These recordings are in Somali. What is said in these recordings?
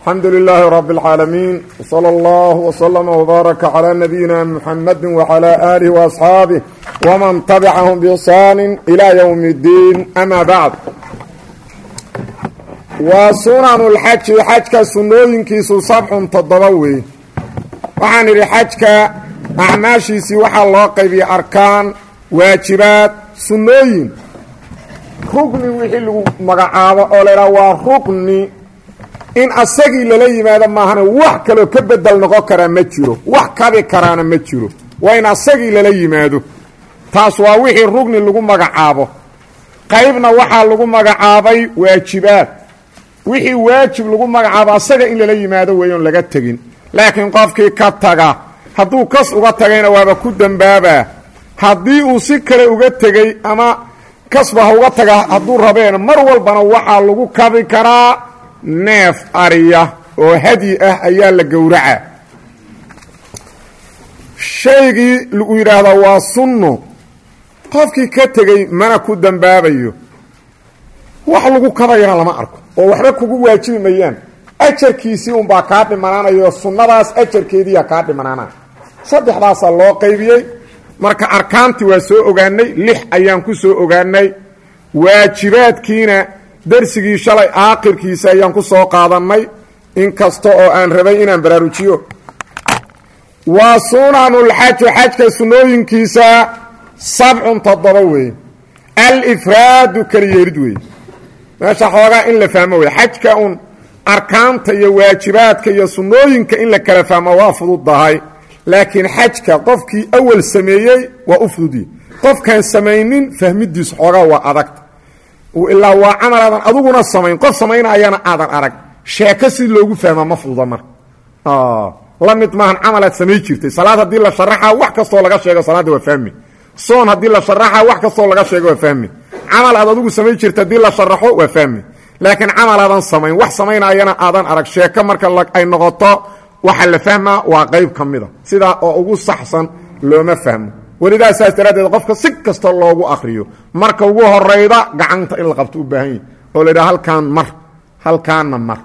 alxamdu lilaahi rab اlcaalamiin wslى اllah wslma wbaaraka calى nabiyina muxamadi wclى alih وaasxaabih wman tabicahum bixsaani ilى ywm اddiin ama bacd waa sunan اlxaji xajka sunnooyinkiisu sabcun toddoba wey waxaan idhi xajka acmaashiisii waxaa loo qaybiyey arkaan waajibaad sunnooyin rugni wixii lagu magacaabo oo laydhaha waa rugni in asagii lala yimaado maahane wax kaloo ka bedel noqon karaa ma jiro wax kabi karaana ma jiro waa in asagii lala yimaado taas waa wixii rugni lagu magacaabo qaybna waxaa lagu magacaabay waajibaad wixii waajib lagu magacaabo asaga in lala yimaado weeyoon laga tegin laakiin qofkii ka taga hadduu kas uga tagayna waaba ku dembaabaa haddii uu si kale uga tegey ama kasba ha uga taga hadduu rabeena mar walbana waxaa lagu kabi karaa neef ariya oo hadyi ah ayaa la gowraca shaygii lagu yidhaahdaa waa sunno qofkii ka tegey mana ku dembaabayo wax lagu kabayana lama arko oo waxba kugu waajibi mayaan ajarkiisii unbaa kaa dhimanaanayo sunnadaas ajarkeediiyaa kaa dhimanaanaya saddexdaasaa loo qaybiyey marka arkaantii waa soo ogaanay lix ayaan ku soo ogaanay waajibaadkiina darsigii shalay aakhirkiisa ayaan ku soo qaadannay in kasta oo aan rabay inaan baraarujiyo waa sunanulxaji xajka sunnooyinkiisa sabcun toddoba weeye alifraadu keliyeelid weeye meesha xoogaa in la fahmo wey xajka un arkaanta iyo waajibaadka iyo sunnooyinka in la kala fahmo waa fududdahay laakiin xajka qofkii awal sameeyey waa u fududye qofkaan samaynin fahmidiisu xoogaa waa adagta ilaa waa camal aadan aduguna samayn qof samaynayana aadan arag sheeko si loogu fahmaa ma fududa marka la mid maahan camalaad samay jirtay salaad haddii la sharaxa wax kastoo laga sheego salaadda waa fahmi soon haddii la sharaxa wax kastoo laga sheego waa fahmi camal aad adugu samay jirta haddii la sharaxo waa fahmi laakiin camal aadan samayn wax samaynayana aadan arag sheeko marka ay noqoto waxa la fahmaa waa qayb ka mida sidaa oo ugu saxsan looma fahmo welidaa saas daraaddeed qofka si kasta loogu akriyo marka ugu horayda gacanta in la qabto u baahan yahi oo la yidhaha halkaan mar halkaanna mar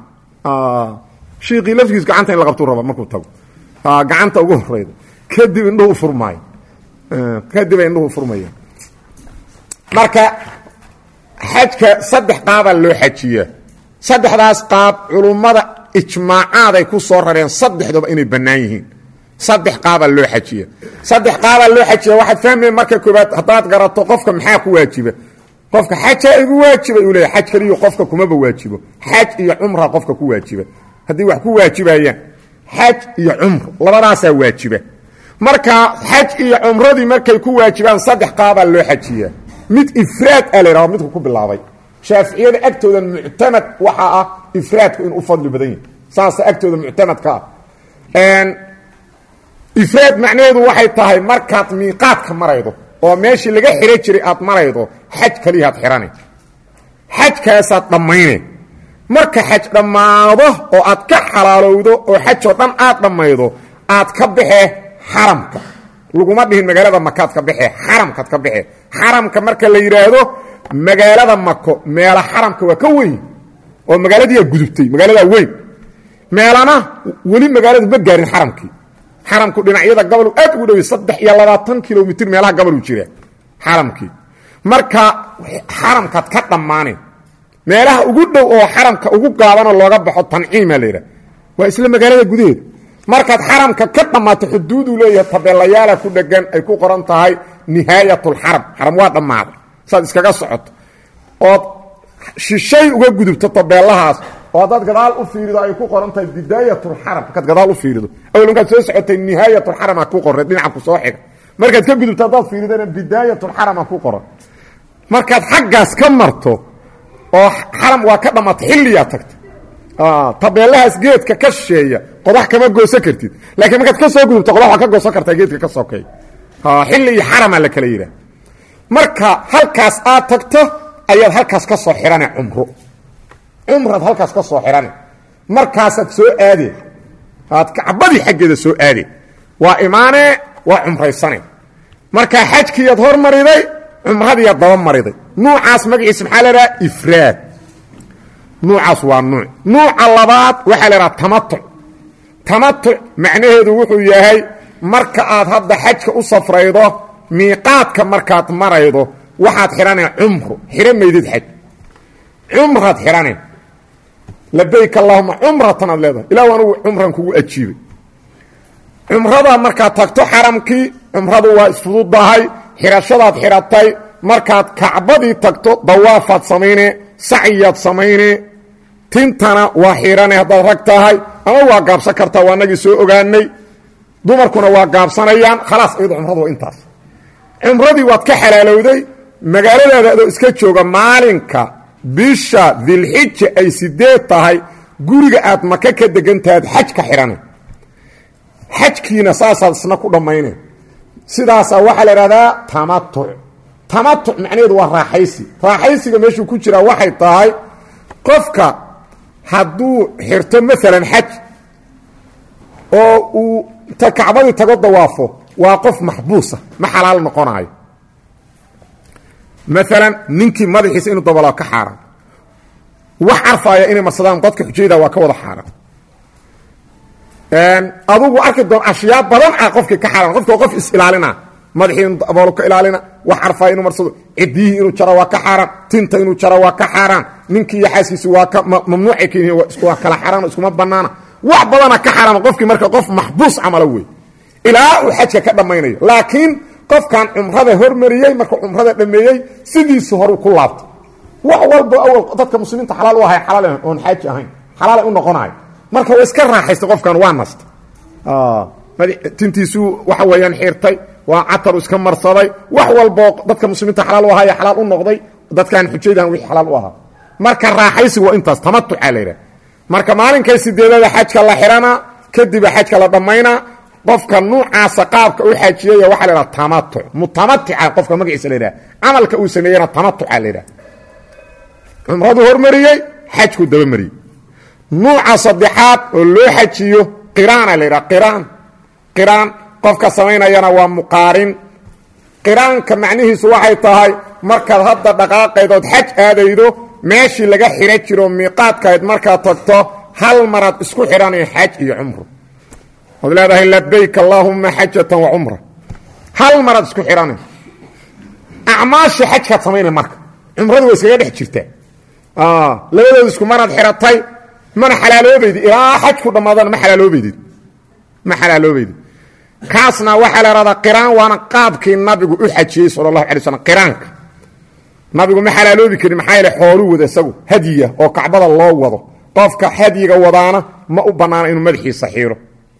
shiiqii laftigiis gacanta in la qabtuu raba markuu tago gacanta ugu horayda kadib indhuhu furmaayo kadibay indhuhu furmayaan marka xajka saddex qaabaa loo xajiyaa saddexdaas qaab culummada ijmaacaaday ku soo rareen saddexduba inay bannaan yihiin saddex qaabaa loo xajiya saddex qaabaa loo xajiya waxaad fahmaya marka koobaad haddaad garato qofka maxaa ku waajiba qofka xajaa igu waajiba uu leeya xaj keliyo qofka kumaba waajibo xaj iyo cumra qofka ku waajiba haddii wax ku waajibayaan xaj iyo cumro labadaasaa waajiba marka xaj iyo cumradii markay ku waajibaan saddex qaabaa loo xajiyaa mid ifraad a la yhahdo midku ku bilaabay shaaficiyada agtooda muctamad waxaa ah ifraadku inuu u fadli badan yahi saasa agtooda muctamadka ah ifraad macnaheedu waxay tahay markaad miiqaadka maraydo oo meeshii laga xiro jiray aad maraydo xaj kaliyaad xihane xajkaasaad dhammayne marka xaj dhammaado oo aad ka xalaalowdo oo xajoo dhan aad dhammaydo aad ka baxee xaramka laguma dhihin magaalada makaad ka baxee xaramkaad ka baxee xaramka marka la yidhaahdo magaalada mako meela xaramka waa ka weyn oo magaaladiiyaa gudubtay magaaladaa weyn meelana weli magaaladu ma gaarin xaramkii xaramku dhinacyada gobol aad ugu dhowey saddex iyo labaatan kilomitr meelaha gobolu jira xaramkii marka xaramkaad ka dhammaaneen meelaha ugu dhow oo xaramka ugu gaabanoo looga baxo tanciima laydhah waa isla magaalada gudaheeda markaad xaramka ka dhammaato xuduuduu leeyahay tabeelayaala ku dhegan ay ku qoran tahay nihaayatulxaram xaram waa dhammaaday saad iskaga socoto ood shishay uga gudubto tabeelahaas oo haddaad gadaal u fiirido ay ku qoran tahay bidaayatulxaram markaad gadaal u fiirido awel markaad soo socotay nihaayatulxarama ku qorray dhinaca ku soo xiga markaad ka gudubto haddaad fiiridana bidaayatulxarama ku qoran markaad xaggaas ka marto oo xaram waa ka dhammaata xilliyaa tagta tabeelahaas geedka ka shisheeya qodax kama goosan kartid laakiin markaad ka soo gudubto qodax waa ka goosan kartaa geedka ka sokeey xilli iyo xaramaa la kala yidhaha marka halkaas aad tagto ayaad halkaas ka soo xihane cumro cumraad halkaas ka soo xihane markaasaad soo aadee aad kacbadii xaggeeda soo aadee waa imaanee waa cumraysane markaa xajkiiyaad hormariday cumradiiyaad daba mariday nuucaas magaciisa maxaa la dhaha ifraad nuucaas waa nuuc nuuca labaad waxaa la idhaha tamatuc tamatuc macnaheedu wuxuu yahay marka aad hadda xajka u safraydo miiqaadka markaad maraydo waxaad xidhane cumru xidhan maydid xaj cumraad xidhane labayk allahuma cumratan aad leedahay ilah anugu cumran kugu ajiibay cumrada markaad tagto xaramkii cumradu waa isfududahay xidhashadaad xidhatay markaad kacbadii tagto dawaafaad samayne sacyiyaad samayne tintana waa xidhane haddaad rag tahay ama waa gaabsan kartaa waa nagii soo ogaanay dumarkuna waa gaabsanayaan khalaas iyado cumradu waa intaas cumradii waad ka xalaalowday magaaladaada adoo iska jooga maalinka bisha dilxija ay sideed tahay guriga aad maka ka degantahaad xaj ka xidhana xajkiina saasaad isna ku dhammayne sidaasaa waxaa la idhahdaa tamatuc tamatuc macnaheedu waa raaxaysi raaxaysiga meeshuu ku jiraa waxay tahay qofka hadduu xirto maalan xaj oo uu ta kacbadii tago dawaafo waa qof maxbuusa ma xalaal noqonaayo maalan ninkii madaxiisa inuu dabalao ka xaaraan wax carfaaya inay marsadaan dadka xujayda waa ka wada xaaraan adugu arki doon ashyaa badan ah qofkii ka xaaraan qofka qof is-ilaalina madaxii inuu daboolo ka ilaalina wax carfaaya inuu marsado cidiyihii inuu jaro waa ka xaaraan tinta inuu jaro waa ka xaaraan ninkii iyo xaaskiisi waa ka mamnuucay ka yihiin waa kala xaaraan iskuma banaana wax badana ka xaaraama qofkii marka qof maxbuus camala wey ilaa uu xajka ka dhammaynayo laakiin qofkan cumrada hormariyey markuu cumrada dhameeyey sidiisu horu ku laabto wax walba awal dadka muslimiinta xalaal u ahay xalaal oon xaaji ahayn xalaala u noqonayo marka waa iska raaxaysta qofkan waa nasta tintiisuu waxa weeyaan xirtay waa cataru iska marsaday wax walboo dadka muslimiinta xalaal u ahaaye xalaal u noqday dadkan xujaydan wixii xalaal u ahaa marka raaxaysigu waa intaas tamatucaa la yidhaha marka maalinkay sideedada xajka la xidhana kadiba xajka la dhammaynaa qofka nuucaasa qaabka u xajiyaya waxaa la idhaha tamatuc mutamatica qofka magaciisa la yidhaha camalka uu sameeyena tamatuca la yidhaha cumradu hormariyey xajku dabamariyey nuuca saddexaad oo loo xajiyo qiraana la yidhaha qiraan qiraan qofka samaynayana waa muqaarin qiraanka macnihiisu waxay tahay markaad hadda dhaqaaqaydood xaj aadaydo meeshii laga xidhan jiro miiqaadkayd markaad tagto hal maraad isku xidhanay xaj iyo cumro ood leedahay labayk allaahuma xajatan wa cumra hal maraad isku xidhanay acmaasha xajkaad samaynay marka cumradu waa iskaga dhex jirtaa labadooda isku maraad xidhatay mana xalaaloobaydi ilaa xajku dhammaadana ma alaaloobaydid ma xalaaloobaydi kaasna waxaa la ihahdaa qiraan waana qaabkii nabigu u xajiyey sala allahu alay slam qiraanka nabigu ma xalaaloobi karin maxaa yaele xooluu wada isagu hadyiga oo kacbada loo wado qofka hadyiga wadaana ma u bannaana inuu madaxiisa xiiro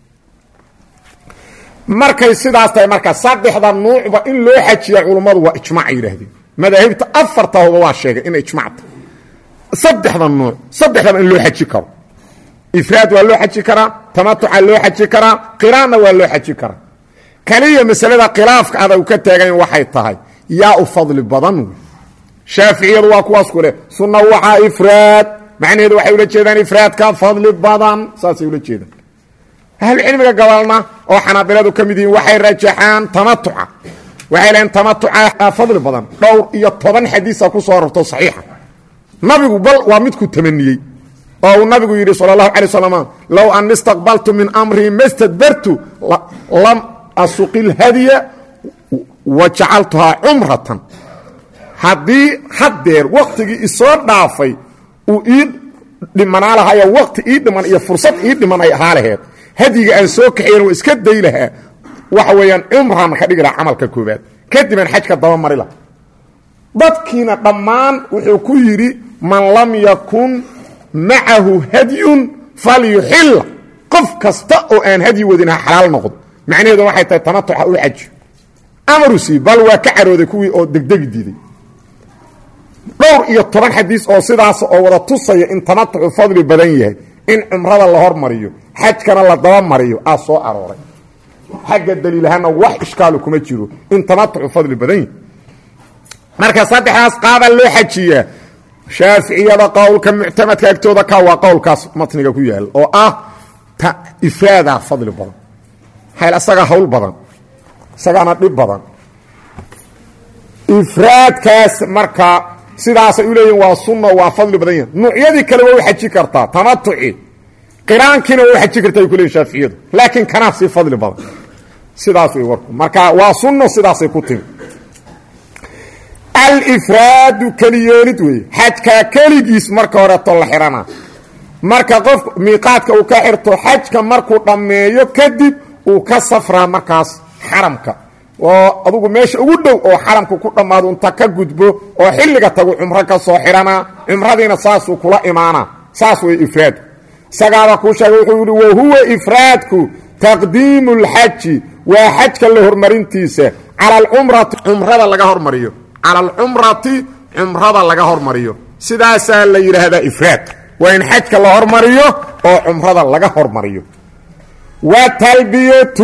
markay sidaas tahay marka saddexda nuucba in loo xajiya culummadu waa ijmaacay yidhaahdeen madaahibta afartaahuba waa sheegay inay ijmacta saddexda nuuc saddexdaba in loo xaji karo ifraad waa loo xaji karaa tamatuca loo xaji karaa qiraanna waa loo xaji karaa kaliya masalada khilaafka adag ka taagan waxay tahay yaa u fadli badan wey shaaficiyadu waa kuwaas ku leh sunna waxaa ifraad macnaheedu waxay ula jeedaan ifraadka fadli badan saasay ula jeedaan ahlucilmiga gabalna oo xanaabiladu ka mid yihiin waxay rajaxaan tamatuca waxay lehaen tamatuca fadli badan dhowr iyo toban xadiisa ku soo rarto saxiixa nabigu bal waa midku tamaniyey oo uu nabigu yidhi sal اlahu alay slam low an istaqbaltu min amrii mastadbartu lam asuqi اlhadya wa jacaltuhaa cumratan haddii haddeer waktigii isoo dhaafay uu ii dhimanaa lahayo wakti ii dhiman iyo fursad ii dhiman ay ahaa laheed hadyiga aan soo kaxayn waa iska day lahaa waxa weeyaan cumran ka dhigi laha camalka koobaad kadibaan xajka dabamari laha dadkiina dhammaan wuxuu ku yidhi man lam yakun macahu hadyun falyuxilla qof kasta oo aan hadyi wadin ha xalaal noqdo macnaheedu waxay tahay tamatuxa u xaji amarusi bal waa ka carooday kuwii oo degdegi diiday dhowr iyo toban xadiis oo sidaas oo wada tusaya in tamatuxu fadli badan yahay in cumrada la hormariyo xajkana la dabamariyo aa soo arooray xagga daliilahaana wax ishkaalu kuma jiro in tamatuxu fadli badan yahay marka saddexdaas qaabaa loo xajiyaa shaaficiyada qowlka muctamadka agtooda ka waa qowlkaas matniga ku yaal oo ah ifraadaa fadli badan hayl isagaa hawl badan isagaana dhib badan ifraadkaas marka sidaasay u leeyihin waa sunno waa fadli badan yahin nuucyadii kale waa u xaji kartaa tamatuci qiraankiina waa u xaji kartaa ay ku leeyihin shaaficiyadu laakiin kanaa sii fadli badan sidaas way warku marka waa sunno sidaasay ku timi alifraadu keliyeelid weeye xajkaa keligiis marka horeeto la xidhana marka qof miiqaadka uu ka xirto xajka markuu dhammeeyo kadib uu ka safraa markaas xaramka oo adugu meesha ugu dhow oo xaramka ku dhammaado inta ka gudbo oo xilliga tagu cumro ka soo xidhanaa cumradiina saasuu kula imaanaa saas way ifraadku isagaaba kuu sheegay wuxuu yihi wahuwa ifraadku taqdiimu اlxaji waa xajka la hormarintiisa cala alcumrati cumrada laga hormariyo cala alcumrati cumrada laga hormariyo sidaasaa la yidhaahdaa ifraad waa in xajka la hormariyo oo cumrada laga hormariyo wa talbiyatu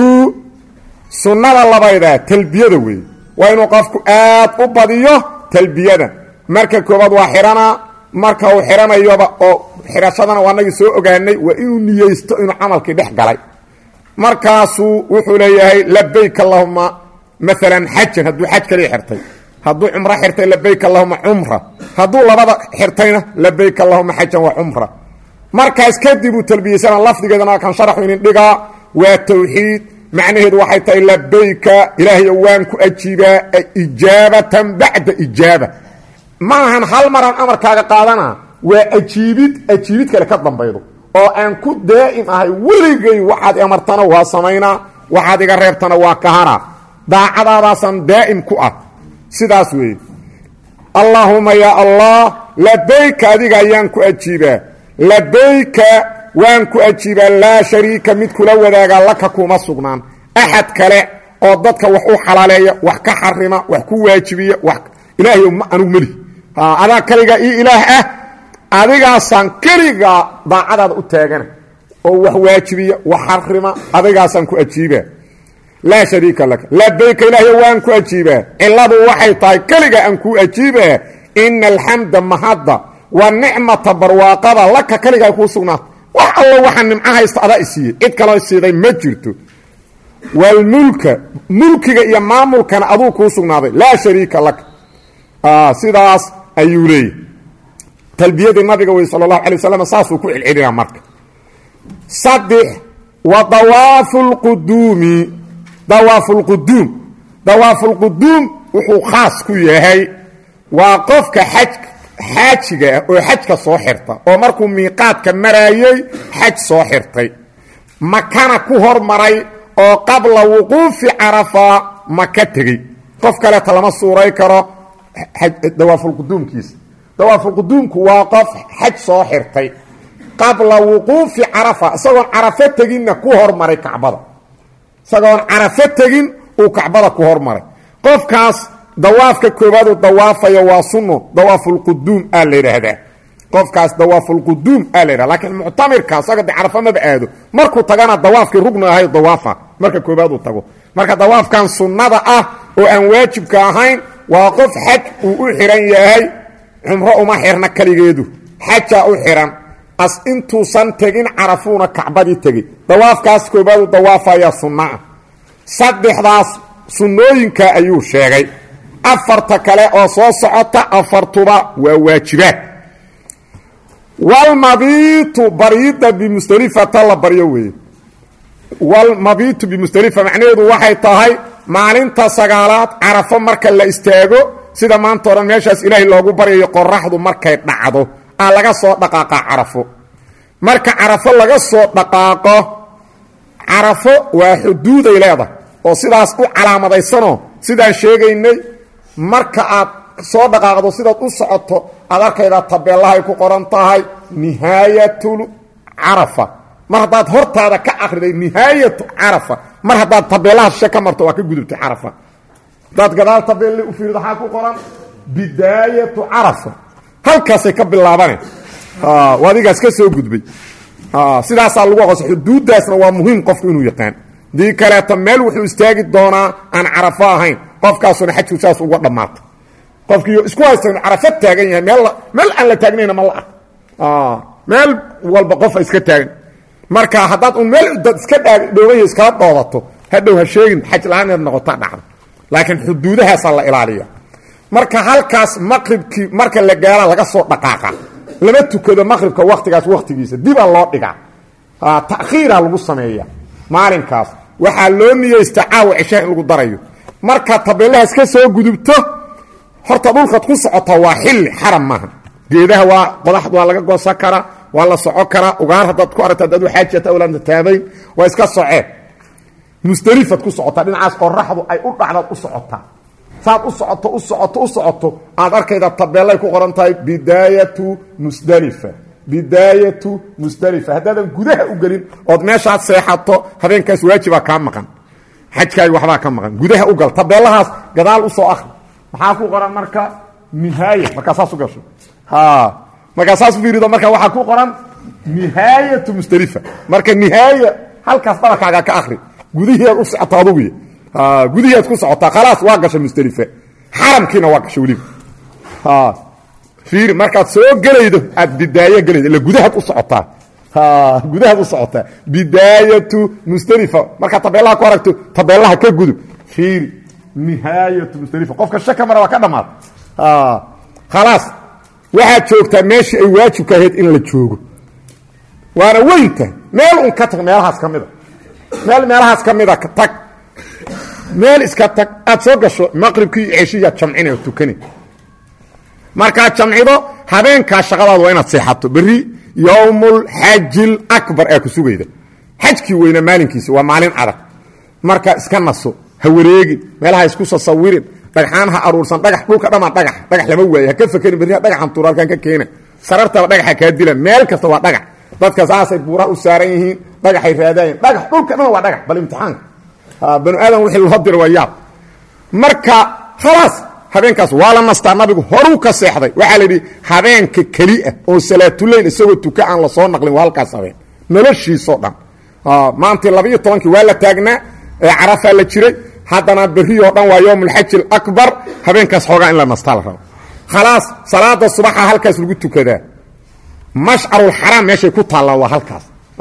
sunnada labayda talbiyada weeye waa inuu qofku aad u badiyo talbiyada marka koobaad waa xidhanaa marka uu xidhanayoba oo xidhashadana waa nagii soo ogaanay waa inuu niyeysto inuu camalkii dhex galay markaasuu wuxuu leeyahay labayk allahuma maalan xajan hadduu xaj kaliya xirtay hadduu cumro xirtay labayk allahuma cumra hadduu labada xirtayna labayk allahuma xajan wa cumra markaas kadib uu talbiyeysana lafdigeedana kan sharaxu inin dhigaa waa tawxiid macnaheedu waxay tahay labayka ilaahayo waan ku ajiibaa ijaabatan bacda ijaaba ma ahan hal maraan amarkaaga qaadana waa ajiibid ajiibid kale ka dambaydo oo aan ku daa'im ahay weligay waxaad amartana waa samaynaa waxaad iga reebtana waa kahana daacadaadaasaan daa'im ku ah sidaas weeye allaahuma yaa allah labayka adiga ayaan ku ajiibaa labayka waan ku ajiibaa laa shariika mid kula wadaagaa laka kuma sugnaan axad kale oo dadka wax u xalaaleeya wax ka xarima wax ku waajibiya wax ilaahay ma anugu melihi adaa kaligaa io ilaah ah adigaasaan keligaa daacadaada u taagana oo wax waajibiya wax xarima adigaasaan ku ajiibaa laa shariika laka labayka ilaahay waan ku ajiibaa ciladu waxay tahay keliga aan kuu ajiibaa ina alxamda mahadda wa nicmata barwaaqada laka keligaa kuu sugnaata wax allo waxaa nimco haysta adaa isiiyey cid kaloo siiday ma jirto walmulka mulkiga iyo maamulkana aduu kuu sugnaaday laa shariika laka sidaas ayuu leeyahy talbiyadii nabiga wey sala allahu alay waslam saasuu ku celcelinaa marka saddex wa dawaafu lquduumi dawaafu lquduum dawaafu lquduum wuxuu khaas ku yahay waa qofka xaj xaajiga ah oo xajka soo xirta oo markuu miiqaadka maraayey xaj soo xirtay makana ku hormaray oo qabla wuquufi carafa maka tegey qof kaleeta lama suuray karo dawaafulquduumkiisa dawaafulquduumku waa qof xaj soo xirtay qabla wuquufi carafa isagoon carafo teginna ku hormaray kacbada isagoon carafo tegin uu kacbada ku hormaray qofkaas dawaafka koobaad uu dawaafayo waa sunno dawaafulquduum aa la yidhaahdaa qofkaas dawaafulquduum aa la yidhahda lakiin muctamirka isaga de carafo maba aado markuu tagana dawaafkii rugni ahay dawaafa marka koobaad uu tago marka dawaafkan sunnada ah oo aan waajibka ahayn waa qof xaj uu u xihan yahay cumro uma xirna keligeedu xajaa u xihan as intuusan tegin carafuuna kacbadii tegey dawaafkaas koobaadu dawaafayaa sunnaah saddexdaas sunnooyinka ayuu sheegay afarta kale oo soo socota afartuba waa waajibaad walmabiitu bariida bimusdelifata la baryo weeye walmabiitu bimusdelifa macnaheedu waxay tahay maalinta sagaalaad carafo marka la istaago sida maanta o dhan meeshaas ilaahay loogu baryayo qoraxdu markay dhacdo aa laga soo dhaqaaqa carafo marka carafo laga soo dhaqaaqo carafo waa xuduuday leedahay oo sidaas u calaamadaysanoo sidaan sheegaynay marka aad soo dhaqaaqdo sidaad u socoto aad arkaydaa tabeellahay ku qoran tahay nihaayatul carafa mar haddaad hortaada ka akriday nihaayatu carafa mar haddaad tabeellaha shishe ka marto waa ka gudubtay carafa haddaad gadaal tabeelle u fiirdo waxaa ku qoran bidaayatu carafa halkaasay ka bilaabane adigaas ka soo gudbay sidaasaa lagu aqoonsa xuduuddaasna waa muhiim qofku inuu yaqaan dii kaleeto meel wuxuu istaagi doonaa aan carafo ahayn qofkaasuna xajku saas uga dhammaato qofkii isku haysta inu carafo taagan yahay meel meel aan la taagnayna ma la ark meel walba qofa iska taagan marka haddaad un meel dad iska dhowanya iskala dhoodato hadhow ha sheegin xaj la-aan inaad noqota dhacda laakiin xuduudahaasaa la ilaaliya marka halkaas maqribkii marka la gaara laga soo dhaqaaqa lama tukado maqribka waktigaas waktigiisa dibaa loo dhigaa takhiira lagu sameeya maalinkaas waxaa loo niyeysta caawa ceshaha in lagu darayo marka tabeelahaas ka soo gudubto horta dhulkaad ku socota waa xilli xaram maaha geedaha waa qodaxd waa laga goosan karaa waa la soco karaa ugaar haddaad ku aragta adaad waxaajata awlaanta taabayn waa iska soceen musdalifaad ku socotaa dhinacaas qoraxdu ay u dhacdaad u socotaa saad u socoto u socoto u socoto aad arkayda tabeelay ku qoran tahay bidaayatu musdalifa bidaayatu musdalifa haddaadan gudaha u gelin ood meeshaad seexato habeenkaas waajibaa kaa maqan xajkaagi waxbaa ka maqan gudaha u gal tabeelahaas gadaal u soo akri maxaa ku qoran marka nihaaya markaa saas u gasho markaa saas u fiirido marka waxaa ku qoran nihaayatu musdalifa marka nihaaya halkaas dhabarkaaga ka akri gudihiiaad u socoto aduguy gudihiiaad ku socotaa khalaas waa gasha musdalife xaramkiina waa gasha weliba fiiri markaad soo gelaydo aad bidaayo gelaydo illa gudahaad u socotaa gudahaad u socotaa bidaayatu musdalifa markaad tabeelaha ku aragto tabeelaha ka gudub fiiri nihaayatu musdalifa qofka shaka mara waa ka dhammaad khalaas waxaad joogtaa meeshii ay waajibka ahayd in la joogo waana weynta meel un ka tag meelahaas ka mida meel meelahaas ka mida tag meel iska tag aad soo gasho maqribkii iyo ceshiyaad jamcina oo tukani markaad jamcido habeenkaa shaqadaadu waa inaad seexato berri yowmulxajil akbar ee ku sugayda xajkii weyna maalinkiisi waa maalin adag marka iska naso ha wareegin meelaha isku sasawirin dhagxaan ha aruursan dhagax dhulka dhamaa dhagax dhagax lama waaye ha ka fakerin berri dhagaxan tuura halkan ka keena sarartaba dhagaxa kaa dila meel kasta waa dhagax dadka saasay buuraha u saaran yihiin dhagaxay raadaayeen dhagax dhulka dhan waa dhagax bal imtixaanka banu aadam wixii loo dira waa yaab marka khalaas habeenkaas waa la nastaa nabigu horuu ka seexday waxaa la yidhi habeenka keliah oo salaatuleyl isagoo tuka aan la soo naqlin waa halkaas habeen noloshiisoo dhan maantii labaiyo tobankii waa la taagnaa ee carafaa la jiray haddana berriyoo dhan waa yowmulxaji alaكbar habeenkaas xoogaa in la nastaa la rabo khalaas salaada subaxa halkaas lagu tukadaa mashcarulxaraam meeshay ku taallaan waa halkaas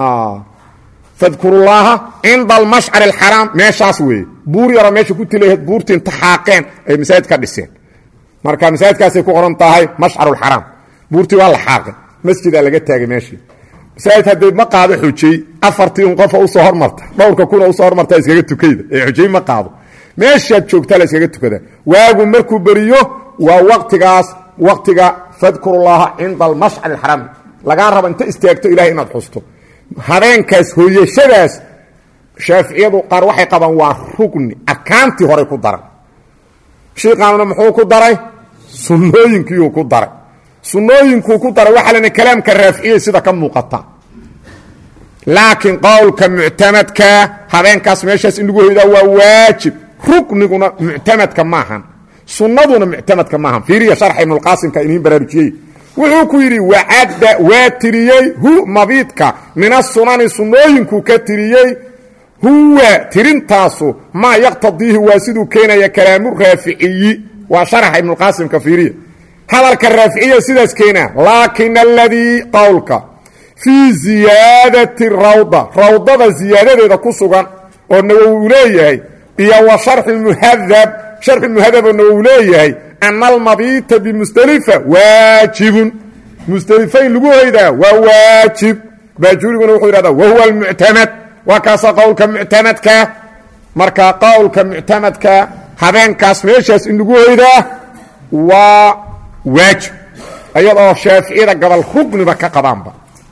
fadkurullaaha cinda almashcar alxaraam meeshaas weeye buur yaroo meesha ku tilahayd buurtii inta xaaqeen ay masaajid ka dhiseen marka masaajidkaasay ku qoran tahay mashcarulxaraam buurtii waa la xaaqay masjidaa laga taagay meeshii masaajid haddee ma qaado xujey afartii un qofa usoo hormarta dhowrka kuna usoo hormarta iskaga tukayda ee xujey ma qaado meeshaad joogtaa la iskaga tukada waagu markuu beriyo waa waqtigaas waqtiga fadkurullaaha cinda almashcar alxaraam lagaa rabo inta istaagto ilahay inaad xusto habeenkaas hooyashadaas shaaficiyadu qaar waxay qabaan waa rugni arkaantii horey ku daran shiiqaanuna muxuu ku daray sunnooyinkiiuu ku daray sunnooyinkuu ku daray waxaa lena kalaamka raaficiyey sida ka muuqata laakiin qowlka muctamadka habeenkaas meeshaas in lagu hoydaa waa waajib rukniguna muctamadka maahan sunnaduna muctamadka maahan fiiriya sharxa ibnulqaasimka iniin baraarujiyey wuxuu ku yidhi wacadda waa tiriyey hu mabiidka min asunani sunnooyinkuu ka tiriyey huwa tirintaasu maa yaqtadiihi waa siduu keenaya kalaamu raaficiyi waa sharaxa ibnulqaasimka fiiriya hadalka raaficiya sidaas keenaa laakin aladii qowlka fii ziyaadati rawda rawdada ziyaadadeeda ku sugan oo nawowi uu leeyahay iyo wa sharxi muhadab sharxi muhadab oo nawowi leeyahay ana almabiita bimusdelifa waajibun musdelifa in lagu hoydaa waa waajib baajuriguna wuxuu yidhahdaa wahuwa almuctamad waa kaasa qowlka muctamadka marka qowlka muctamadka habeenkaas meeshaas in lagu hoydaa waa waajib iyadoo shaaficiyada gobol rugniba ka qabaanba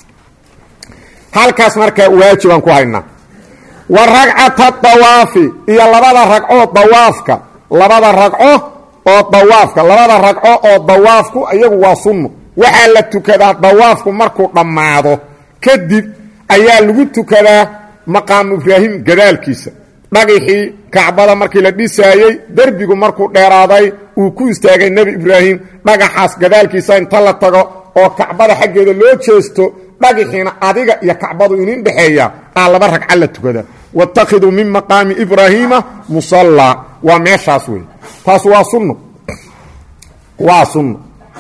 halkaas marka waajibaan ku haynaa wa ragcata dawaafi iyo labada ragcoo dawaafka labada ragco oo dawaafka labada ragco oo dawaafku iyagu waa sunno waxaa la tukadaa dawaafku markuu dhammaado kadib ayaa lagu tukadaa maqaamu ibraahim gadaalkiisa dhagixii kacbada markii la dhisaayey derbigu markuu dheeraaday uu ku istaagay nebi ibraahim dhagaxaas gadaalkiisa inta la tago oo kacbada xaggeeda loo jeesto dhagixiina adiga iyo kacbadu inin dhexeeya aa laba ragca la tukada wاtakhiduu min maqaami ibraahiima musallaa waa meeshaas wey taas waa sunno waa sunno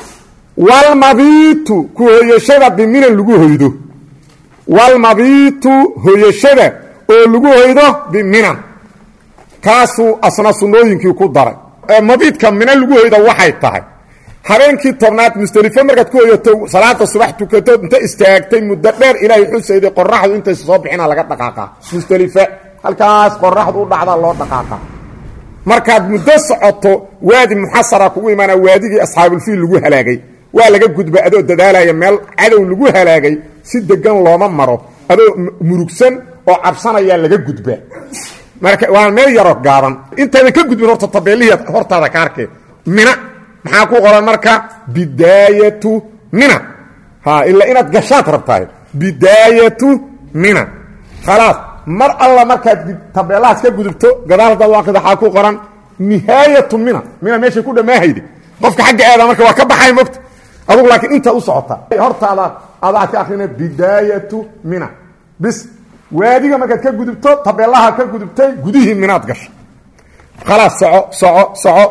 walmabiitu ku hoyashada biminan lagu hoydo walmabiitu hoyashada oo lagu hoydo biminan kaasuu asna sunnooyinkii ku daray mabiidka mina lagu hoyda waxay tahay habeenkii tobnaad musdelifo markaad ku hoyato salaada subax tukato inta istaagtay muddo dheer ilaahay xusayday qoraxdu intaysa soo bixina laga dhaqaaqa musdelife halkaas qoraxdu u dhacdaa loo dhaqaaqa markaad muddo socoto waadi muxasara kugu imaana waadigii asxaabulfiil lagu halaagay waa laga gudba adoo dadaalaya meel cadow lagu halaagay si degan looma maro adoo murugsan oo cabsanayaa laga gudba marka waa meel yaro gaaban intaadan ka gudbin horta tabeelihii hortaada ka arkee mina maxaa ku qoran marka bidaayatu mina ha ilaa inaad gashaad rabtahay bidaayatu mina khalaas mar alla markaad tabeelahaas ka gudubto gadaal haddaad u aqrida waxaa ku qoran nihaayatu mina mina meeshay ku dhammaahayde qofka xagga aada marka waa ka baxay mogta adugu laakiin intaad u socotaa hortaada adaa ka akrina bidaayatu mina bis waadiga markaad ka gudubto tabeelaha ka gudubtay gudihii minaad gasho khalaas soco soco soco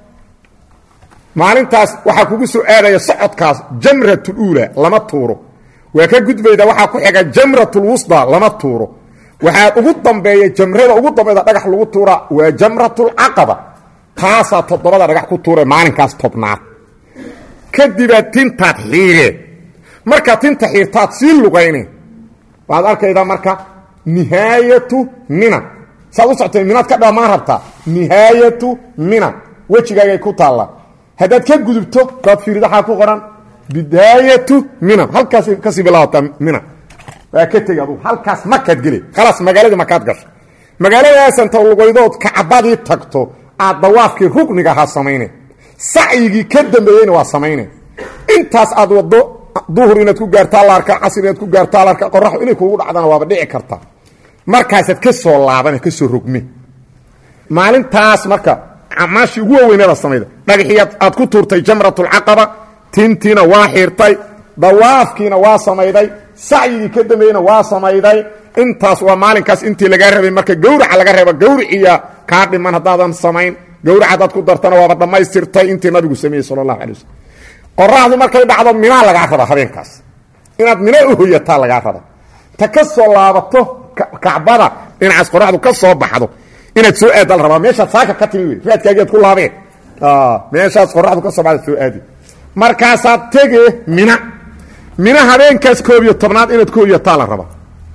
maalintaas waxaa kugu soo aadaya socodkaas jamratuluula lama tuuro waa ka gudbayda waxaa ku xiga jamratulwusda lama tuuro waxaa ugu dambeeya jamrada ugu dambayda dhagax lagu tuuraa waa jamratulcaqaba taasaa toddobada dhagax ku tuura maalinkaas tobnaad kadibaad tintaad xiiree markaad tinta xiirtaad sii lugayne waad arkaydaa marka nihaayatu mina saad u soctay minaad ka dhammaan rabtaa nihaayatu mina wejigaagay ku taalla haddaad ka gudubto daad fiirida waxaa ku qoran bidaayatu mina halkaas kasii bilaabataa mina waa ka tegi adugu halkaas makaad gele khalaas magaaladii makaad gasho magaaladaasanta lugaydood kacbadii tagto aad dawaafkii rukniga ahaa samayne sacyigii ka dambeeyeyna waa samayne intaas aad waddo duhur inaad ku gaartaa la arka casr inaad ku gaartaa la arka qoraxdu inay kuugu dhacdana waaba dhici karta markaasaad ka soo laabane ka soo rogme maalintaas marka amaashii ugu waweyneeda samayda dhagaxii aad ku tuurtay jamratulcaqaba tintiina waa xiirtay dawaafkiina waa samayday sacyigii ka dambeeyeyna waa samayday intaas waa maalinkaas intii lagaa rabay marka gawraca laga reebo gawriciya kaa dhiman haddaadan samayn gawrac haddaad ku dartana waaba dhammaystirtay intii nabigu sameeyey sala allahu alay waslm qoraxdu markay dhacdo minaa lagaa raba habeenkaas inaad mina u hoyataa lagaa raba ta ka soo laabato kacbada dhinacaas qoraxdu ka soo baxdo inaad soo aadda la rabaa meeshaad saaka ka timi wey raadkaagiad ku laabeen meeshaas qoraxdu ka soo baxda soo aadi markaasaad tege mina mina habeenkaas koob iyo tobnaad inaad ku hoyataa la rabaa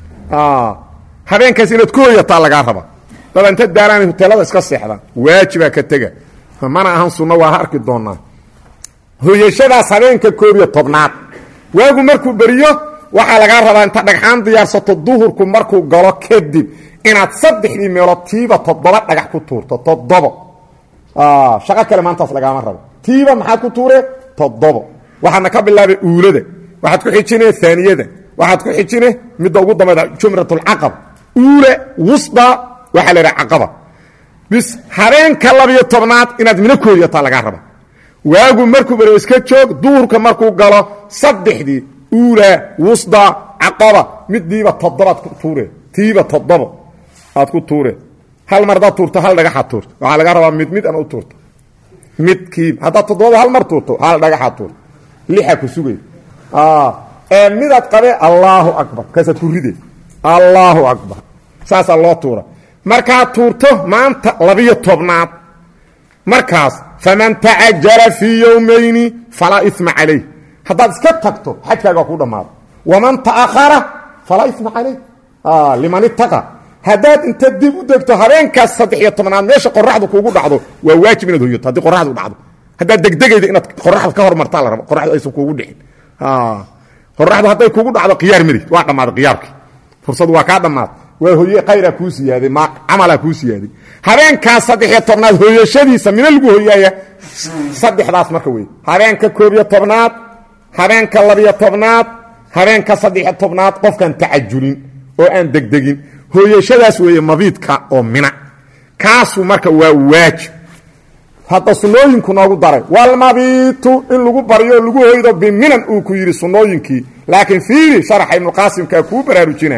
habeenkaas inaad ku hoyataa lagaa raba dad inta daaraan hoteelada iska seexdaan waajibaa ka tega mana ahan sunno waa arki doonaa hoyashadaas habeenka koob iyo tobnaad waagu markuu beriyo waxaa lagaa rabaa inta dhagxaan diyaarsato duhurku markuu galo kadib inaad saddexdii meelood tiiba toddoba dhagax ku tuurto toddobo shaqo kale maantaas lagaama rabo tiiba maxaad ku tuure toddobo waxaadna ka bilaabay uulada waxaad ku xijine aaniyada waxaad ku xijine midda ugu dambayda jumratulcaqaba uule wusda waxaa la idhaha caqaba bis habeenka labiyo tobnaad inaad mina kooyataa lagaa raba waagu markuu beriyo iska joog duhurka markuu galo saddexdii uula wusda caqaba midiiba toddobaad ku tuure tiiba toddobo aad ku tuure hal mar haddaad tuurto hal dhagaxaad tuurto waxaa laga rabaa mid mid an u tuurto midkiiba haddaad toddobada hal mar tuurto hal dhagaxaad tuurto lixa ku sugay ee midaad qabe allaahu akbar kaasaad ku ride allaahu akbar saasaa loo tuura markaad tuurto maanta labiyo tobnaad markaas faman tacajala fii yowmayni falaa ima calayh haddaad iska tagto xajkaaga ku dhammaado waman ta'ahara falaa ima calayh liman ittaqa haddaad inta dib u degto habeenkaas saddex iyo tobnaad meesha qoraxdu kuugu dhacdo waa waajib inaad hoyato haddii qoraxdu dhacdo haddaad degdegayda inaad qoraxda ka hormartaa la rabo qoraxdu aysan kuugu dhicin qoraxdu hadday kuugu dhacdo khiyaar mari waa dhammaaday khiyaarkii fursadu waa kaa dhammaaday waa hoye khayraa kuu siyaaday ma camalaa kuu siyaaday habeenkaas saddex-iyo tobnaad hoyashadiisa mina lagu hoyaaya saddexdaas marka wey habeenka koob iyo tobnaad habeenka labiyo tobnaad habeenka saddex-iyo tobnaad qofkaan tacajulin oo aan degdegin hooyashadaas weeye mabiidka oo mina kaasu marka waa waajib hadda sunnooyinku noogu daray walmabiitu in lagu baryo lagu hoydo biminan uu ku yidhi sunnooyinkii laakiin fiiri sharaxa ibnuqaasimkaa kuu baraarujina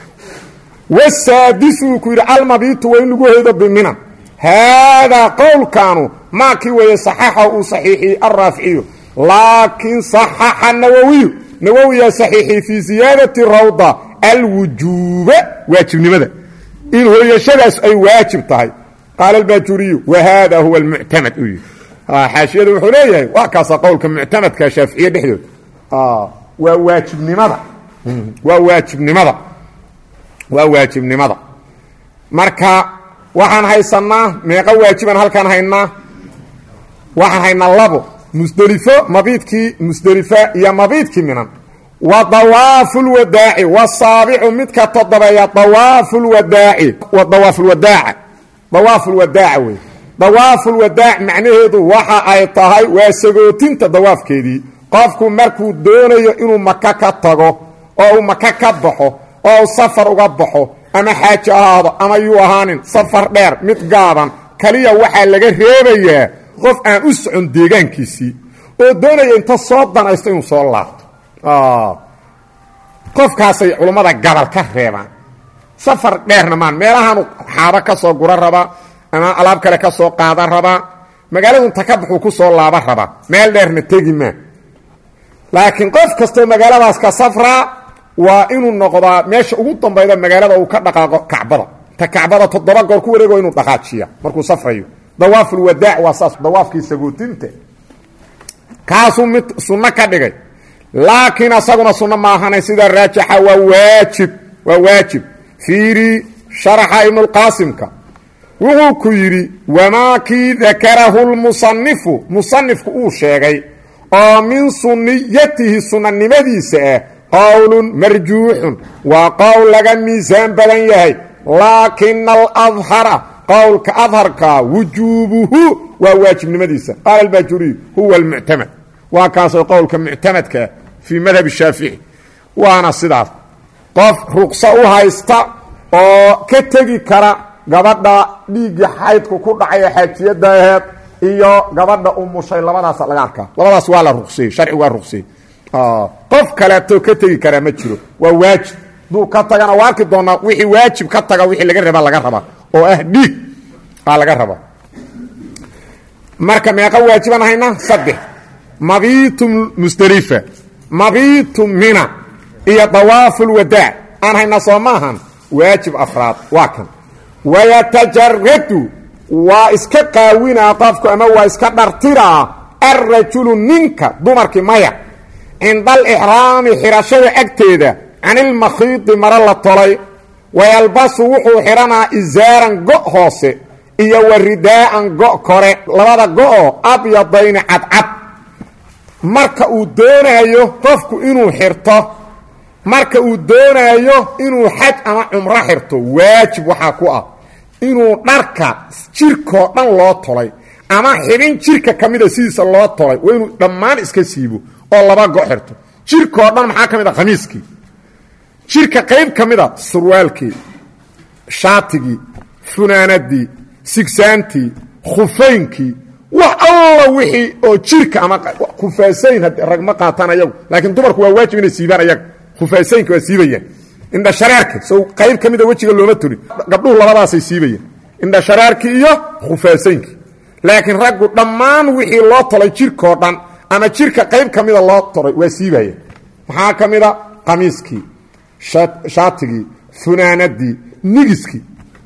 wasaadisu uu ku yidhi almabiitu waa in lagu hoydo biminan haadaa qowlkaanu maakii weeye saxaxa uu saxiixiyey alraaficiyu laakiin saxaxa nawowiyu nawowiyaa saxiixiyey fii siyaadati rawda alwujuuba waajibnimada in hooyashadaas ay waajib tahay qaala albajuriyu wa haada huwa almuctamad uu yihi xaashiyadu wuxuu leeyahay waa kaasa qowlka muctamadka shaaficiye dhexdooda waa waajibnimada waa waajibnimada waa waajibnimada marka waxaan haysanaa meeqa waajiban halkaan haynaa waxaan haynaa labo musdelifo mabiidkii musdelifa iyo mabiidkii minan wa dawaafu lwadaaci wasaabicu midka todobeeya dawaafu lwadaaci dawaafu lwadaaca dawaafu lwadaaca wey dawaafu lwadaac macnaheedu waxa ay tahay waa sagootinta dawaafkeedii qofku markuu doonayo inuu maka ka tago oo uu maka ka baxo oo uu safar uga baxo ama xaaji ahaado ama yuu ahaanin safar dheer mid gaaban kaliya waxaa laga reebayaa qof aan u socon deegaankiisii oo doonaya inta soo danaysto inuu soo laabto qofkaasay culummada gabal ka reebaan safar dheerna maan meelahaanu xaabo ka soo gura rabaa ama alaab kale ka soo qaadan rabaa magaaladu inta ka baxuu ku soo laaban rabaa meel dheerna tegi maa laakiin qof kastoo magaaladaas ka safraa waa inuu noqdaa meesha ugu dambayda magaalada uu ka dhaqaaqo kacbada ta kacbada toddoba goor ku wareego inuu dhaqaajiya markuu safrayo dawaafulwadaac waa saas dawaafkii sagootinta kaasuu mid sunno ka dhigay laakiin asaguna sunno maahana sida raajixa waa waajib waa waajib fiiri sharaxa ibnulqaasimka wuxuu ku yidhi wamaa kii dakarahu lmusanifu musanifku uu sheegay oo min sunniyatihi sunnanimadiisa ah qowlun marjuuxun waa qowl laga miisaan badan yahay laakina aladhara qowlka adharka wujuubuhu waa waajibnimadiisa qaala albajuriy huwa almuctamad waa kaasoo qowlka muctamadkaa fii madhab shaafici waana sidaas qof ruqso u haysta oo ka tegi kara gabadha dhiiggii xaydku ku dhacay ee xaajiyadda aheed iyo gabadha umushay labadaas laga arkaa labadaas waa la ruqseeyey sharcigu waa ruqseeyey qof kaleeto ka tegi karaa ma jiro waa waajib duu ka tagana waa arki doonaa wixii waajib ka taga wixii laga raba laga rabaa oo ah dhiig aa laga rabaa marka meeqa waajiban haynaa saddex mabiitum musdelifa mabiitum mina iyo dawaafulwadaac aan haynaa soo maahan waajib afraad waa kan wayatajaradu waa iska qaawinaa qofku ama waa iska dhartiraa alrajulu ninka dumarkii maya cinda alixraami xidhashada agteeda canilmakhiidi maro la tolay wayalbasu wuxuu xidhanaa isaaran go' hoose iyo wa ridaa'an go' kore labada go'oo abyadayni cadcad marka uu doonaayo qofku inuu xirto marka uu doonaayo inuu xaj ama cumro xirto waajib waxaa ku ah inuu dharka jirkoo dhan loo tolay ama xibin jirka ka mida sidiisa loo tolay waa inuu dhammaan iska siibo oo laba go' xirto jirkoo dhan maxaa ka mid a khamiiskii jirka qayb ka mida surwaalkii shaatigii funaanadii sigsaantii khufaynkii wax alla wixii oo jirka ama khufaasayn rag ma qaataan ayagu laakiin dumarku waa waajib inay siibaan ayaga khufaasaynka waa siibayaan indhashareerka sow qayb ka mida wejiga looma tolin gabdhuhu labadaasay siibayaan indhashareerkii iyo khufaasaynki laakiin raggu dhammaan wixii loo tolay jirkoo dhan ama jirka qayb ka mida loo tolay waa siibayaan maxaa ka mida qamiiskii shaatigii funaanadii nigiskii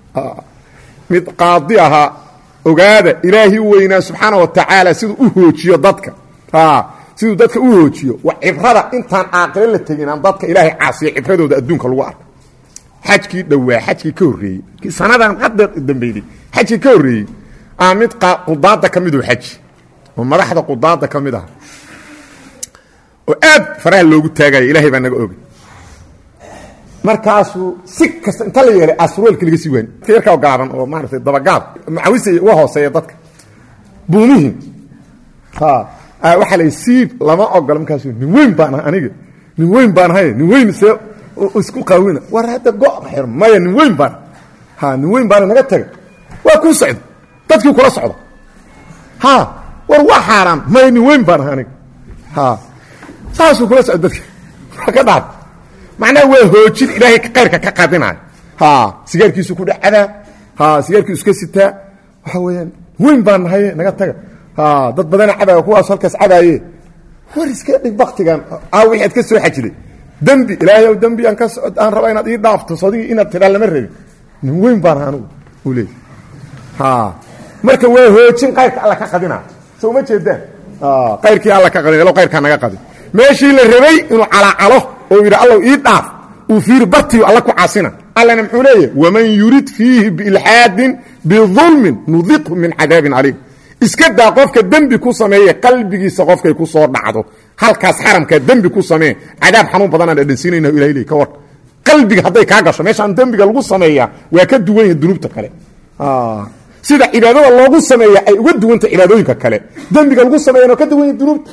mid qaadi ahaa ogaada ilaahi weynaa subxaana wa tacaala siduu u hoojiyo dadka siduu dadka u hoojiyo wa cibrada intaan caaqilo la tegin aan dadka ilaahay caasiya cibradooda adduunka lagu arko xajkii dhowaa xajkii ka horreeyey sanadan hadda dambeyday xajkii ka horreeyey aa mid qudaada ka miduu xaji oo madaxda qudaada ka mid aha oo aad faraha loogu taagaya ilaahay baa naga ogay markaasuu si kasta inta la yeelay asruelki laga sii waani yarkaa gaaban oo maaratay dabagaab macawisa uga hooseeya dadka buumihin waxaa la siib lama ogola markaasu nin weyn baan ahay aniga nin weyn baan ahay nin weyn see isku qaawina war hadda go' xir maya nin weyn baan ha nin weyn baana naga taga waa kuu socda dadkii kula socda ha war waa xaaraan maya nin weyn baan ahay aniga ha saasuu kula socda dadki waa ka dhaad macnaha waa hoojin ilaahay kayrka ka qadinaayo ha sigaarkiisu ku dhacadaa ha sigaarkiisu iska sitaa waxa weeyaan weyn baan nahaye naga taga ha dad badana cabaya kuwaas halkaas cabaaye war iska dhig baktigan aa wixii ad ka soo xajiday dembi ilaahay ow dembi aan ka aan rabaa inaad ii dhaafto sodigii inaad tidhaa lama rabin nin weyn baan aha anugu uu leeyay marka waa hoojin qayrka alla ka qadina soo ma jeedaan qayrkii alla ka qadin ilo qayrkaa naga qadin meeshii la rabay inuu calaacalo oo yidhi allow ii dhaaf uu fiiri bartiyo alla ku caasina allana muxuu leeyahy waman yurid fiihi biilxaadin bidulmin nudiqhu min cadaabin caliim iska daa qofka dembi ku sameeye qalbigiisa qofkay ku soo dhacdo halkaas xaramkaa dembi ku samee cadaab xanuun badanaan dhadhansiinayna ilahay le ka war qalbiga hadday kaa gasho meeshaan dembiga lagu sameeyaa waa ka duwan yahay dunuubta kale sida cibaadada loogu sameeya ay uga duwanta cibaadooyinka kale dembiga lagu sameeyana ka duwan yahay dunuubta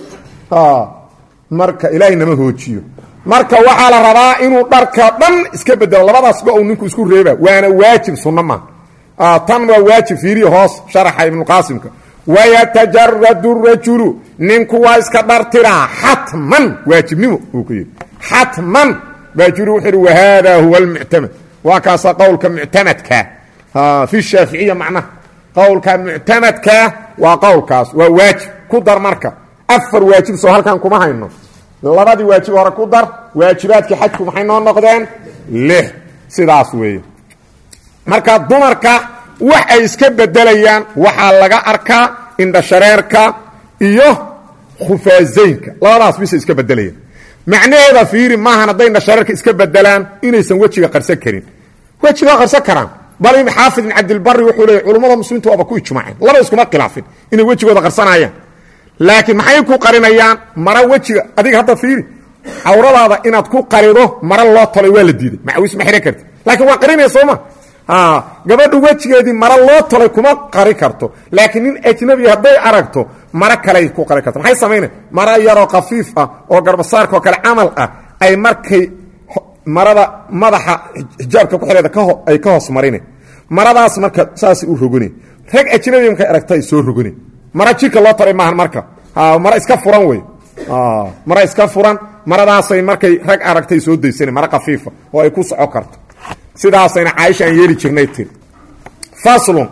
marka ilaahay nama hoojiyo marka waxaa la rabaa inuu dharka dhan iska bedelo labadaas go u ninku isku reeba waana waajib sunna ma tan waa waajib fiiriya hoos sharaxa ibnuqaasimka wayatajaradu rajulu ninku waa iska dhartiraa xatman waajibnimo uu ku yidhi xatman baajuri wuxuu yidhi wahada huwa almuctamad waa kaasa qowlka muctamadka fi shaaficiya macnaha qowlka muctamadka waa qowlkaas waa waajib ku dar marka afar waajib soo halkan kuma hayno labadii waajib hore ku dar waajibaadkii xajku maxay noo noqdeen lix sidaas weeye marka dumarka wax ay iska bedelayaan waxaa laga arkaa indhashareerka iyo khufaazaynka labadaas bisa iska bedelayaan macnaheeda fiiri maahan hadday indhashareerka iska bedelaan inaysan wejiga qarsan karin wejiga qarsan karaan bal xaafid ibn cabdilbari wuxuu leeyay culummada muslimiintu waaba ku ijmaaceen laba iskuma khilaafin inay wejigooda qarsanayaan laakiin maxay ku qarinayaan mara wejiga adiga hadda fiiri cawradaada inaad ku qarido mara loo tolay waa la diiday macawis ma xihan karti laakiin waa qarinaya sooma gabadha wejigeedii mara loo tolay kuma qari karto laakiin nin ajnabi hadday aragto maro kaley ku qari karto maxay samaynay mara yaroo khafiif ah oo garbasaarka oo kale camal ah ay markay marada madaxa xijaabka ku xiheeda ay ka hoos marine maradaas marka saasay u rogone rag ajnabi markay aragta ay soo rogone mara jirka loo taray maahan marka mara iska furan wey mara iska furan maradaasay markay rag aragtay soo daysana mara khafiifa oo ay ku soco karto sidaasayna caaisha aan yeeli jirnay tiri faslun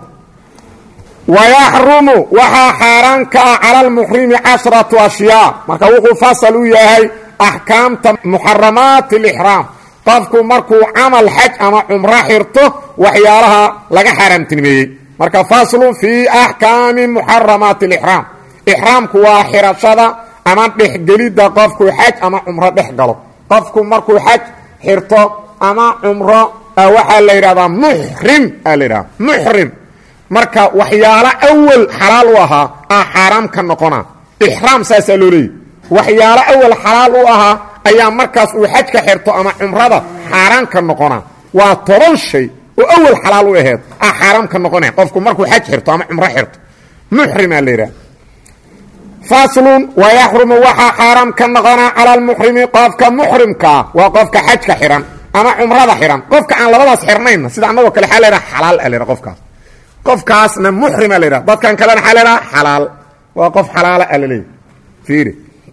wayaxrumu waxaa xaaraan ka ah cala almuxrimi cashratu ashyaa marka wuxuu fasal u yahay axkaamta muxaramaati alixraam qofku markuu camal xaj ama cumro xirto waxyaalaha laga xaaraamtinimeeyey marka faslun fii axkaami muxaramaati alixraam ixraamku waa xirashada ama dhexgelidda qofku xaj ama cumro dhex galo qofku markuu xaj xirto ama cumro waxaa la yidhahdaa muxrim aa la yidhahda muxrim marka waxyaalo awal xalaal u ahaa aa xaaraam ka noqona ixraam saasaa loo leeyay waxyaalo awal xalaal u ahaa ayaa markaas uu xajka xirto ama cumrada xaaraan ka noqona waa toban shay oo awal xalaal u aheed aa xaaraam ka noqonaya qofku markuu xaj xirto ama cumro xirto muxrim aa la yidhahda faslun wayaxrumu waxaa xaaraam ka noqonaa cala almuxrimi qofka muxrimkaa waa qofka xajka xihan ama cumrada xihan qofka aan labadaas xirnaynna sida annagoo kale xaa laydhaha xalaal a laydhaha qofkaas qofkaasna muxrima la yidhaha dadkan kalena xaa laydhaha xalaal waa qof xalaala a laleeyahy fiiri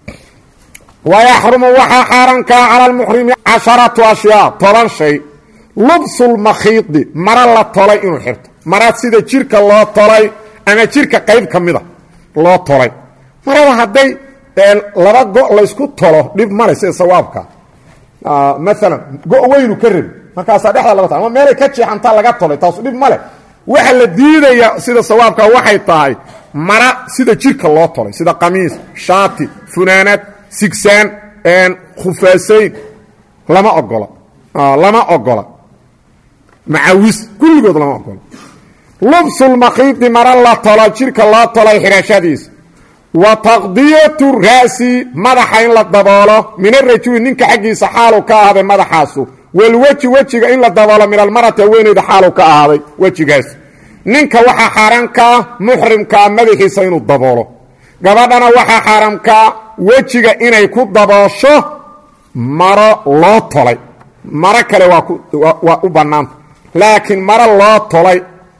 wayaxrumu waxaa xaaraankaa cala almuxrimi casharatu ashyaa toban shay lubsulmakhiidi mara la tolay inuu xirto mara sida jirka loo tolay ama jirka qayb ka mida loo tolay marada hadday laba go' laysku tolo dhib male sida sawaabka maalan go' weynu ka rabi markaasaa dhexda laga tol ama meelay ka jeexantaa laga tolay taasu dhib male waxa la diidaya sida sawaabka waxay tahay mara sida jirka loo tolay sida qamiis shaati funaanad sigsaan khufaasayn lama ogola lama ogola macawis kulligood lama ogola lubsulmakhiidi mara la tolo jirka loo tolay xidhashadiisa wa taqdiyatu ra'si madaxa in la daboolo min arajuli ninka xaggiisa xaalu ka ahaaday madaxaasu walweji wejiga in la daboolo min almarati haweeneyda xaalu ka ahaaday wejigaas ninka waxaa xaaraamkaa muxrimkaa madaxiisa inuu daboolo gabadhana waxaa xaaraamkaa wejiga inay ku daboosho maro loo tolay maro kale waa u bannaanta laakiin maro loo tolay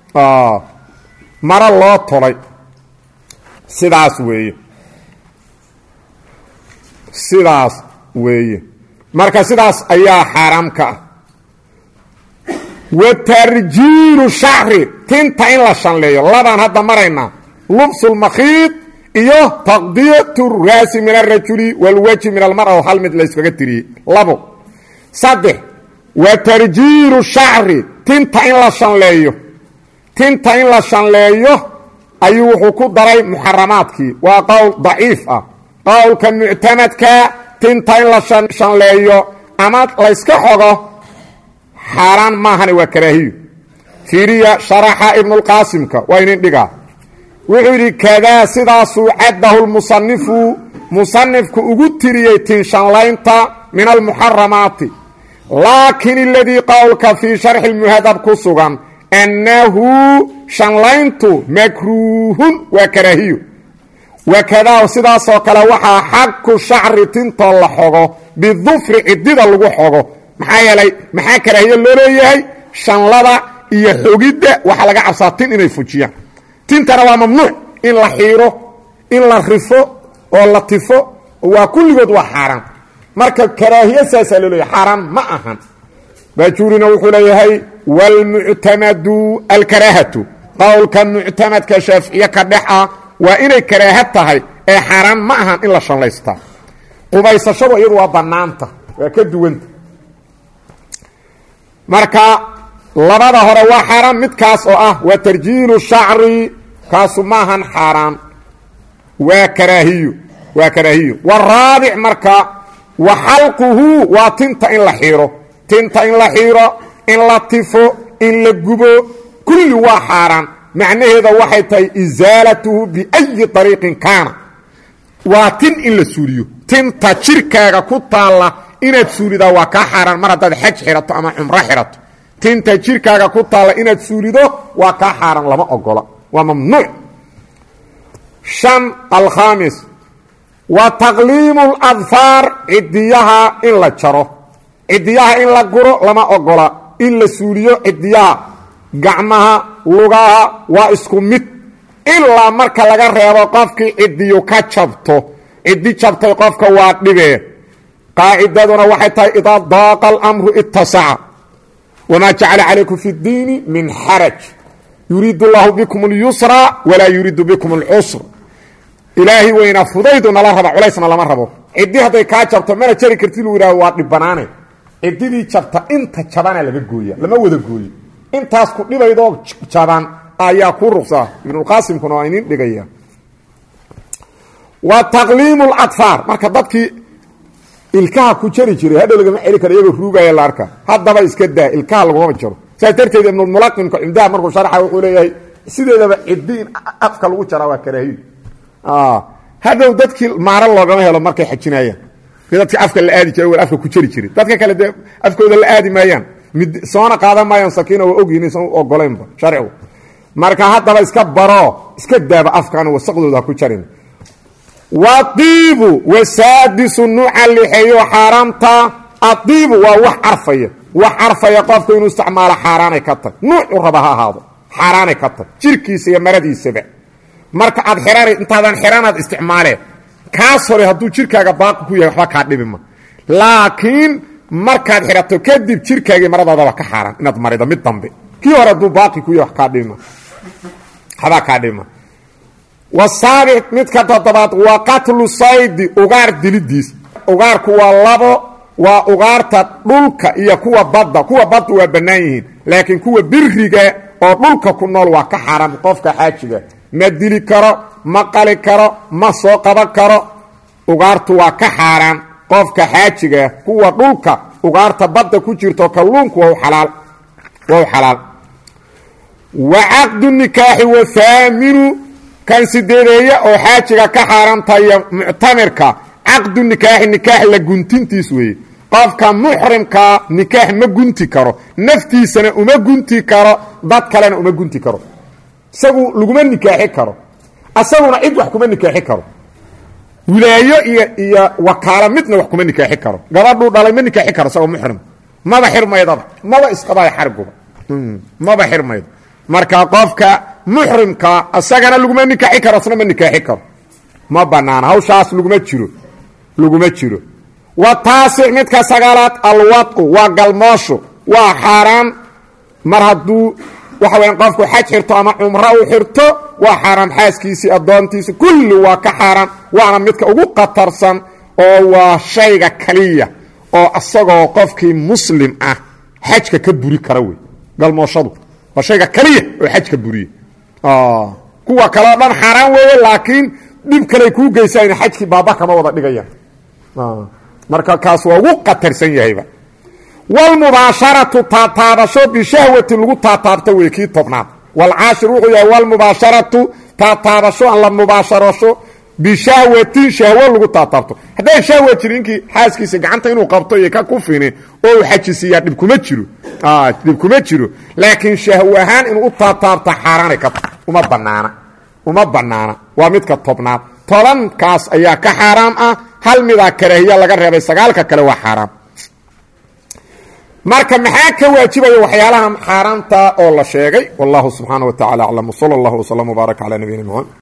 maro loo tolay sidaas weeye sidaas weeye marka sidaas ayaa xaaraam ka ah wa tarjiilu shacri tinta in la shanleeyo labaan hadda maraynaa lubsulmakhiid iyo taqdiyatu raasi min alrajuli walwajhi min almara oo hal mid layskaga tiriyey labo saddex wa tarjiilu shacri tinta in la shanleeyo tinta in la shanleeyo ayuu wuxuu ku daray muxaramaadkii waa qowl daciif ah qowlka muctamadka tinta in la shanleeyo ama layska xogo xaaraan maahane waa karaahiyo fiiriya sharaxa ibnulqaasimka waa inin dhigaa wuxuu yidhi kadaa sidaasuu caddahu lmusanifu musanifku ugu tiriyey tinshanlaynta min almuxaramaati laakin iladii qowlka fii sharxi lmuhadab ku sugan annahu shanlayntu makruuhun waa karaahiyo wakadaa sidaasoo kale waxaa xaku shacri tintoo la xogo bidufri cidida lagu xogo maxaa yeelay maxaa karaahiyo loo leeyahay shanlada iyo xogidda waxaa laga cabsaa tin inay fujiyaan tintana waa mamnuuc in la xiiro in la rifo oo la tifo waa kulligood waa xaaraan marka karaahiye saasaa loo leeyahay xaaraan ma ahan baajuurina wuxuu leeyahay wاlmuctamadu alkaraahatu qowlka muctamadka shaaficiye ka dhex ah waa inay karaaha tahay ee xaaraan ma ahan in la shanlaystaa qubaysashadu iyadu waa bannaanta waa ka duwanta marka labada hore waa xaaraan midkaas oo ah waa tarjiilu shacri kaasu ma ahan xaaraan waa karaahiyo waa karaahiyo waraabic marka wa xalquhu waa tinta in la xiiro tinta in la xiiro in la tifo in la gubo kulli waa xaaraan macnaheeda waxay tahay isaalatuhu biayi ariiqin kaana waa tin in la suuliyo tinta jirkaaga ku taalla inaad suulidaa waa kaa xaaraan mar haddaad xaj xirato ama cumro xirato tinta jirkaaga ku taalla inaad suulido waa kaa xaaraan lama ogola waa mamnuuc shan alkhaamis wa taqliimu ladfaar cidiyaha in la jaro cidiyaha in la guro lama ogola in la suuliyo cidiyaha gacmaha lugaha waa isku mid ilaa marka laga reebo qofkii cidiyu ka jabto cidi jabtay qofka waa dhibee qaacidaduna waxay tahay idaa daaqa alamru ittasaca wamaa jacala calaykum fi اdiini min xaraj yuriidu اllahu bikum اlyusra walaa yuriidu bikum اlcusr ilaahay weyna fudaydu nala raba culaysna lama rabo cidi hadday kaa jabto mana jari karti lu yidhah waa dhibanaane cididii jabta inta jabana laga gooya lama wada gooyo intaas ku dhibaydoo jaban ayaa ku ruqsaa ibnulqaasimkuna waa inin dhigaya wa taqliimu ladfaar marka dadkii ilkaha ku jari jiray hadhow lagama celi karo iyagoo ruugaya la arka haddaba iska daa ilkaha lagumama jaro saas darteed ibnulmulaqimka cumdaha markuu sharxa wuxuu leeyahay sideedaba cidi in afka lagu jaraa waa karaahiyo hadhow dadkii maaro loogama helo markay xajinayaan dadki afka la aadi jira afka ku jari jiray dadka kale dee afkooda la aadi maayaan mid soona qaadan maayaan sakiina waa ogyihin isan ogolaynba sharcigu marka haddaba iska baro iska daaba afkan wasaqdooda ha ku jarin wadiibu wasaadisu nuuca lixeeyo xaaraamta adiibu waa wax carfaya wax carfaya qofka inuu isticmaalo xaaraanay ka tag nuucu raba ha ahaado xaaraanay ka tag jirkiisa iyo maradiisaba marka aad xirana intaadan xiranaad isticmaalee kaas hore hadduu jirkaaga baaqi ku yahay waxba kaa dhibima laakiin markaad xidhato kadib jirkaagii maradaadaba ka xaaran inaad marido mid dambe kii hore hadduu baaqi ku yahay wax kaa dhibima waxbaa kaa dhibima wasaabic midka toddobaad waa qatlu saydi ugaar dilidiis ugaarku waa labo waa ugaarta dhulka iyo kuwa badda kuwa badda waa bannaan yihiin laakiin kuwa biriga oo dhulka ku nool waa ka xaaran qofka xaajiga ma dili karo ma qali karo ma soo qaban karo ugaartu waa ka xaaraan qofka xaajiga kuwa dhulka ugaarta badda ku jirto kalluunku waa alaal waa u xalaal wa caqdu nikaaxi wathaaminu kan sideedeeye oo xaajiga ka xaarantaya muctamirka caqdu nikaaxi nikaax la guntintiis weeye qofka muxrimkaa nikaax ma gunti karo naftiisana uma gunti karo dad kalena uma gunti karo isagu laguma nikaaxi karo asaguna cid wax kuma nikaaxi karo wilaayo iyo iyo wakaalo midna wax kuma nikaaxi karo gabadhuu dhalay ma nikaaxi karo isagoo muxrim maba xirmaydaba maba isqabaayo xariguba maba xirmaydo marka qofka muxrimka isagana laguma nikaaxi karo isna ma nikaaxi karo ma banaana hawshaas laguma jiro laguma jiro wa taasic midka sagaalaad alwadu waa galmoosho waa xaaraan mar hadduu waxa weya qofku xaj xirto ama cumro u xirto waa xaaraam xaaskiisii addoontiisi kulli waa ka xaaraan waana midka ugu khatarsan oo waa shayga kaliya oo isagoo qofkii muslim ah xajka ka buri kara wey galmooshadu waa shayga kaliya oo xajka buriye kuwa kaleo dhan xaaraan weeye laakiin dhib kaley kuu geysayn xajkii baaba kama wada dhigayaan marka kaas waa ugu qatarsan yahayba wlmubaasharatu taataabasho bishahwati lagu taataabto wey kii tobnaad walcaashir wuxuu yahay wlmubaasharatu taataabasho aan la mubaasharasho bishahwatin shahwo lagu taataabto hadday shahwa jiri inkii xaaskiisa gacanta inuu qabto iyo ka kufini oo uu xajisiiyaa dhib kuma jiro dhib kuma jiro laakiin shahwo ahaan inuu u taataabto xaaraanay ka uma banaana uma banaana waa midka tobnaad tobankaas ayaa ka xaaraam ah hal midaa karaahiya laga reebay sagaalka kale waa xaaraam marka maxaa ka waajibaya waxyaalaha xaaraamta oo la sheegay wallahu subxaana wa tacala aclam wsala allahu wslam wbaarak cala nabiyina mxamed